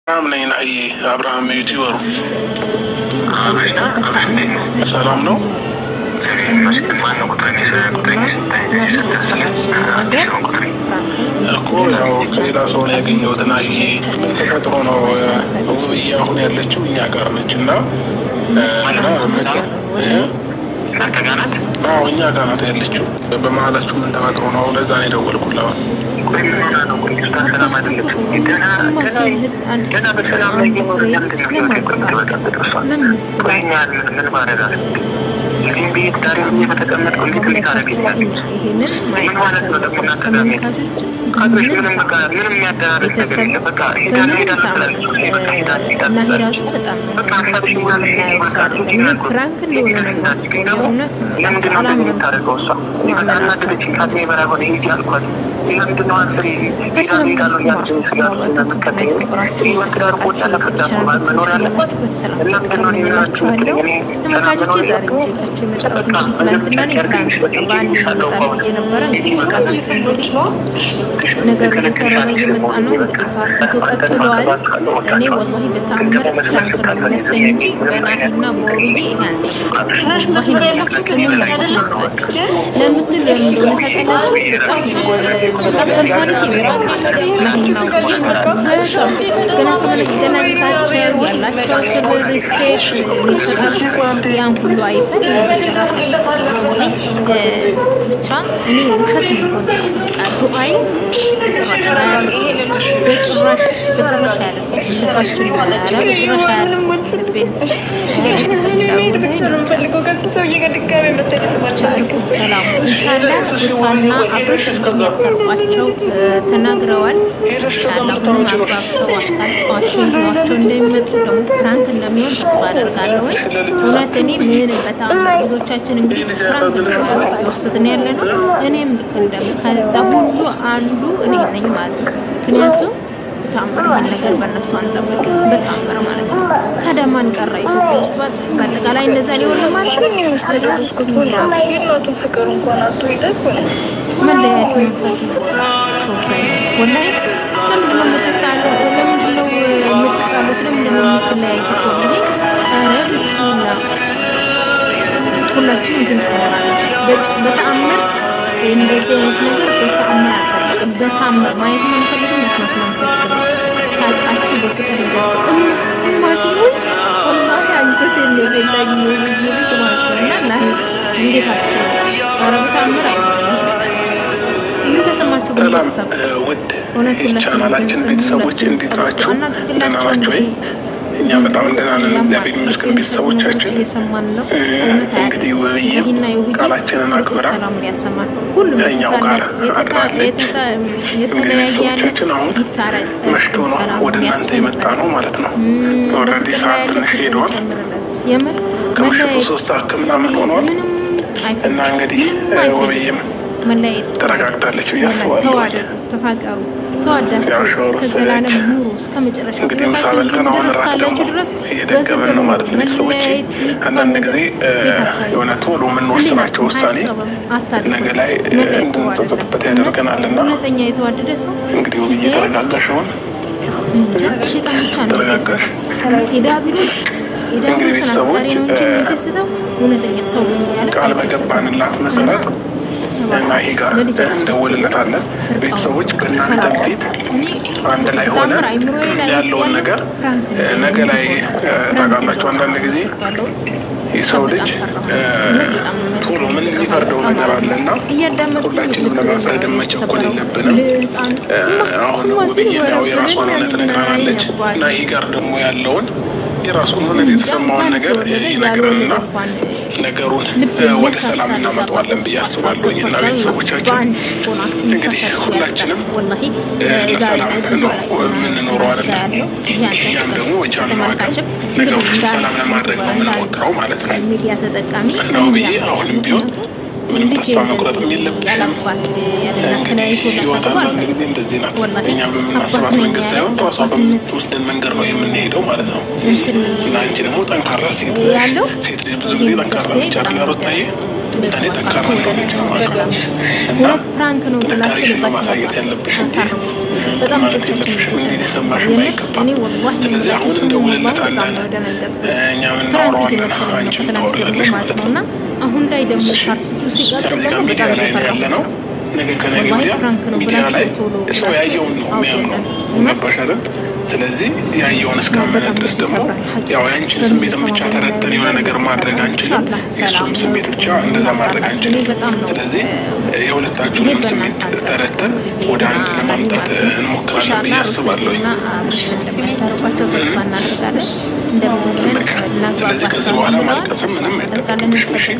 ሰላም ነኝ ናዬ አብርሃም ዩቲዩበሩ ሰላም ነው። እኮ ያው ከሌላ ሰው ነው ያገኘሁት። ናዬ ምን ተፈጥሮ ነው ውብዬ አሁን ያለችው እኛ ጋር ነች እና አዎ እኛ ጋር ናት ያለችው። በመሀላችሁ ምን ተፈጥሮ ነው? ለዛ ነው የደወልኩልህ አሁን ፕራንክ እንደሆነ ነው የማስበው። የእውነት ተመልካቾች ዛሬ ይዤላችሁ የመጣሁት እንግዲህ ትናንትና እኔ ፕራንክ በቃ በአንድ ይመጣል ብዬ ነበረ። እንግዲህ ቀስ እንግዲህ ነገሩ እየከረረ እየመጣ ነው። እንግዲህ ፓርቲቱ ቀጥለዋል። እኔ ወላሂ በተአምር ፕራንክ ነው የሚመስለኝ እንጂ በናሂና በውብዬ ይሄ ጭራሽ መስመር ያላችሁ ግን ለምትል ለምን እንደሆነ ታውቃላችሁ? በጣም በጣም ተምሳሌት ይበራል ናሂና ውብዬ ማለት ነው። በጣም ገና ከመገናኘታቸው ያላቸው ክብር፣ ሪስፔክት የሚሰጣቸው ያን ሁሉ አይተን በጭራሽ ብቻ እኔ ውሸት የሚሆን ዱአይ በጭራሽ በጭራሽ ሩታና አብርሽ እንደሚያቀርቧቸው ተናግረዋል። ሁሉም አግባብተው አስታርቀዋቸው ይዟቸው እንደሚመጡ ደግሞ ፕራንክ እንደሚሆን ተስፋ አደርጋለሁ። እውነት እኔ ምን በጣም ብዙዎቻችን እንግዲህ ፕራንክ የወሰድን ያለ ነው። እኔም ልክ እንደም ከዛ ሁሉ አንዱ እኔ ነኝ ማለት ነው። ምክንያቱም በተአምር ይህን ነገር በእነሱ አንጠብቅ፣ በተአምር ማለት ነው። ታዲያ ማን ቀረ ኢትዮጵያ ውስጥ? በአጠቃላይ እንደዛ ሊሆን ማለት ነው። ፍቅር እንኳን አቶ መለያየት መንፈስ ነው። ወላሂ ለምንድን ነው የምትጣለው? ለምንድን ነው የምትጣሉት? ለምንድን ነው የምትለያዩት? ወላሂ ኧረ ብስሚላ ሁላችንም ድምፅ መሆን አለበት። በተአምር እንደዚህ አይነት ነገር በተአምር አልጠበቅም። በተአምር ማየት ነው የምፈልገው፣ መስማት ነው የምፈልገው። ታውቃችሁ በፍቅር ይገ እማ ሲሆን ወላሂ አንጀት የሚበላኝ ነው ብዬ ልጅ ማለት ነው እና ና እንዴት አስችለ ኧረ በተአምር አይሆንም ይሄ ነገር ምን ተሰማችሁ? ሰላም ቤተሰብ ውድ እውነት የቻናላችን ቤተሰቦች እንዴት ናችሁ? ደህና ናችሁ ወይ? እኛ በጣም ደህና ነን፣ እግዚአብሔር ይመስገን። ቤተሰቦቻችን እየሰማን ነው። እንግዲህ ውብዬ ቃላችንን አክብራ ሰላሙን ያሰማን። ሁሉም ከእኛው ጋር አድራለች። እንግዲህ ቤተሰቦቻችን አሁን መሽቶ ነው ወደ እናንተ የመጣ ነው ማለት ነው። ኦልሬዲ ሰዓት ትንሽ ሄደዋል። የምር ከምሽቱ ሶስት ሰዓት ከምናምን ሆኗል እና እንግዲህ ውብዬም መለያየት ተረጋግታለች ብዬ አስባለሁ። ተዋደዱ፣ ተፋቀሩ፣ ተዋዳችሁ እስከ ዘላለም ኑሩ እስከ መጨረሻ እንግዲህ ምሳ በልተን አሁን እራት ደግሞ እየደገመን ነው ማለት ነው። ቤተሰቦች አንዳንድ ጊዜ የሆነ ቶሎ የምንወስናቸው ውሳኔ ነገ ላይ እንድንጸጸትበት ያደርገናል እና እውነተኛ የተዋደደ ሰው እንግዲህ ውብዬ ተረጋጋሽ አሁን ሸጣን ብቻ ነው ተረጋጋሽ። የዳቢሎስ እንግዲህ ቤተሰቦች የሚደስተው እውነተኛ ሰው ያለ ቃል በገባንላት መሰረት እና ይሄ ጋር እንደውልለታለን። ቤተሰቦች በእናንተ ፊት አንድ ላይ ሆነ ያለውን ነገር ነገ ላይ ታውቃላችሁ። አንዳንድ ጊዜ የሰው ልጅ ቶሎ ምን የሚፈርደው ነገር አለ እና ሁላችንም ለመፍረድ መቸኮል የለብንም። አሁን ውብዬ ያው የራሷን እውነት ነግራናለች እና ይህ ጋር ደግሞ ያለውን የራሱን እውነት የተሰማውን ነገር ይነግረንና ነገሩን ወደ ሰላም እናመጣዋለን ብዬ አስባለሁ። እና ቤተሰቦቻችን እንግዲህ ሁላችንም ለሰላም ነው የምንኖረው አይደለም። እኛም ደግሞ በቻልነው አቅም ነገሮችን ሰላም ለማድረግ ነው የምንሞክረው ማለት ነው እና ውብዬ አሁንም ቢሆን ምንም ተስፋ መቁረጥም የለብሽም። እንግዲህ ህይወት አንዳንድ ጊዜ እንደዚህ ናት። እኛ በምናስባት መንገድ ሳይሆን ራሷ በምትወስደን መንገድ ነው የምንሄደው ማለት ነው እና አንቺ ደግሞ ጠንካራ ሴት ሴት ልጅ ብዙ ጊዜ ጠንካራ ነች አይደል ሩታዬ? እኔ ጠንካራ እንደሆነች ነው ማስበው እና እውነት ፕራንክ ነው ብላችሁ ጥንካሬሽን ነው ማሳየት ያለብሽ እንጂ ማለት የለብሽም እንጂ ሊሰማሽም አይገባም። ስለዚህ አሁን እንደውልለታለን እኛ የምናወራዋለን አንቺን ታወሪያለሽ ማለት ነው። አሁን ላይ ደግሞ ፓርቲቱ ሲቀጥል እዚህ ጋር ደግሞ ሚዲያ በጣም ላይ ነው ያለ ነው። ነገ ከነገ ወዲያ ሚዲያ ላይ ሰው ያየውን ነው የሚያምነው። ገባሽ አይደል? ስለዚህ ያየውን እስካመነ ድረስ ደግሞ ያው የአንቺን ስሜትን ብቻ ተረተን የሆነ ነገር ማድረግ አንችልም። የእሱም ስሜት ብቻ እንደዛ ማድረግ አንችልም። ስለዚህ የሁለታችሁንም ስሜት ተረተን ወደ አንድ ለማምጣት እንሞክራለን ብዬ አስባለሁ። ስለዚህ ከዚህ በኋላ ማልቀስም ምንም አይጠበቅብሽም። እሺ?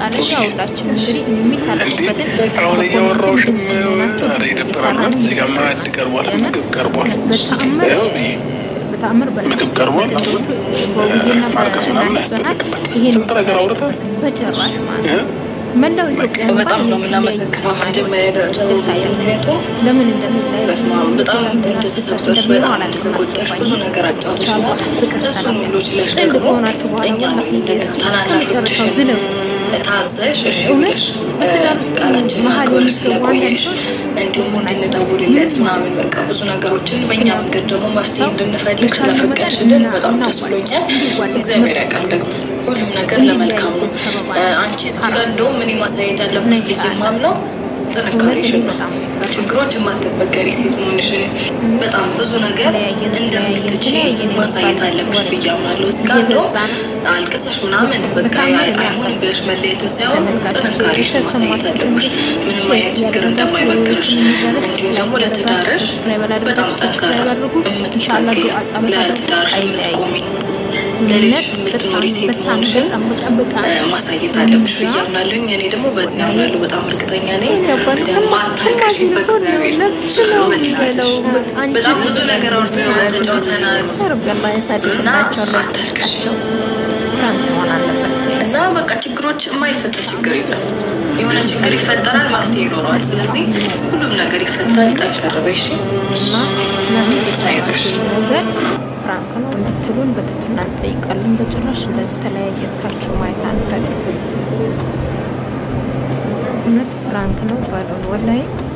እንዴ አሁን እያወራሁሽም ኧረ ይደብራል። እዚህ ጋር ማዕድ ቀርቧል፣ ምግብ ቀርቧል። ያው ብዬ በተአምር ምግብ ቀርቧል። አሁን ማልቀስ ምናምን አያስፈልግም። በቃ ስንት ነገር አውርተን በጭራሽ ማለት እ? ነው። መላው ኢትዮጵያ በጣም ነው የምናመሰግነው መጀመሪያ ደረጃ ምክንያቱም ለምን እንደሚለያዩ በስመ አብ በጣም እንደተሰበርሽ በጣም እንደተጎዳሽ ብዙ ነገር አጫውተሽናል። እሱን ሁሉ ችለሽ ደግሞ እኛ ነው እንደገና ታናናሾችሽን ታዘሽ እሺ ብለሽ ቃላችንን አክብረሽ ስለቆየሽ እንዲሁም እንድንደውልለት ምናምን በቃ ብዙ ነገሮችን በእኛ መንገድ ደግሞ መፍትሄ እንድንፈልግ ስለፈቀድሽልን በጣም ደስ ብሎኛል። እግዚአብሔር ያውቃል ደግሞ ሁሉም ነገር ለመልካም ነው። አንቺ እዚህ ጋር እንደውም እኔ ማሳየት ያለብሽ ብዬ የማምነው ጥንካሬሽን ነው። ችግሮች የማትበገሪ ሴት መሆንሽን በጣም ብዙ ነገር እንደምትችይ ማሳየት አለብሽ ብዬ አምናለሁ። እዚህ ጋር እንደውም አልቅሰሽ ምናምን በቃ አይሆንም ብለሽ መለየትን ሳይሆን ጥንካሬሽን ማሳየት አለብሽ። ምንም አይነት ችግር እንደማይበግርሽ እንዲሁም ደግሞ ለትዳርሽ በጣም ጠንካራ የምትጠቂ ለትዳርሽ የምትቆሚ ለሌሎች የምትኖሪ ሴት መሆንሽን ማሳየት አለብሽ ብዬ አምናለሁኝ። እኔ ደግሞ በዚህ አምናለሁ፣ በጣም እርግጠኛ ነኝ። ማታልቀሽ በእግዚአብሔር በጣም ብዙ ነገር አውርተናል፣ ተጫውተናል እና አታልቀሽ እና በቃ ችግሮች የማይፈታ ችግር የለም። የሆነ ችግር ይፈጠራል፣ መፍትሄ ይኖረዋል። ስለዚህ ሁሉም ነገር ይፈታል። ጠንከር በይ እሺ። አይዞሽ። ነገር ፕራንክ ነው እንድትሉን በትህትና እንጠይቃለን። በጭራሽ እንደዚህ ተለያየታችሁ ማየት አንፈልግም። እውነት ፕራንክ ነው ባሉን ወላሂ